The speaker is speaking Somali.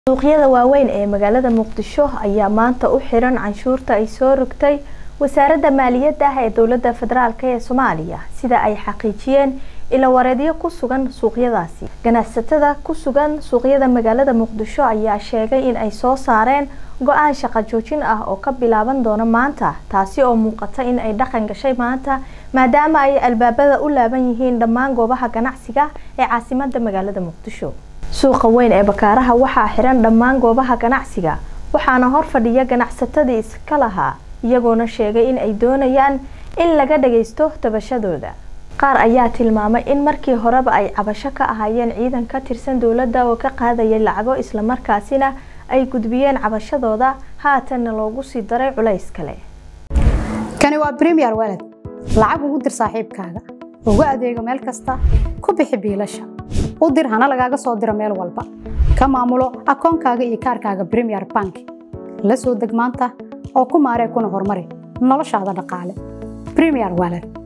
suuqyada waaweyn ee magaalada muqdisho ayaa maanta u xiran canshuurta ay soo rogtay wasaaradda maaliyadda ee dowladda federaalk ee soomaaliya sida ay xaqiijiyeen ilawareedyo ku sugan suuqyadaasi ganacsatada ku sugan suuqyada magaalada muqdisho ayaa sheegay in ay soo saareen go-aan shaqo joojin ah oo ka bilaaban doona maanta taasi oo muuqata in ay dhaqan gashay maanta maadaama ay albaabada u laaban yihiin dhammaan goobaha ganacsiga ee caasimada magaalada muqdisho suuqa weyn ee bakaaraha waxaa xiran dhammaan goobaha ganacsiga waxaana hor fadhiya ganacsatadii iska lahaa iyagoona sheegay in ay doonayaan in laga dhagaysto tabashadooda qaar ayaa tilmaamay in markii horeba ay cabasho ka ahaayeen ciidan ka tirsan dowladda oo ka qaadayay lacago islamarkaasina ay gudbiyeen cabashadooda haatanna loogu sii daray culays kale kani waa bremiyer walad lacag ugu dir saaxiibkaaga ugu adeego meel kasta ku bixi biilasha u dir hana lagaaga soo diro meel walba ka maamulo akoonkaaga iyo kaarkaaga bremiyer bank la soo deg maanta oo ku maaree kuna horumari noloshaada dhaqaale bremiyer walad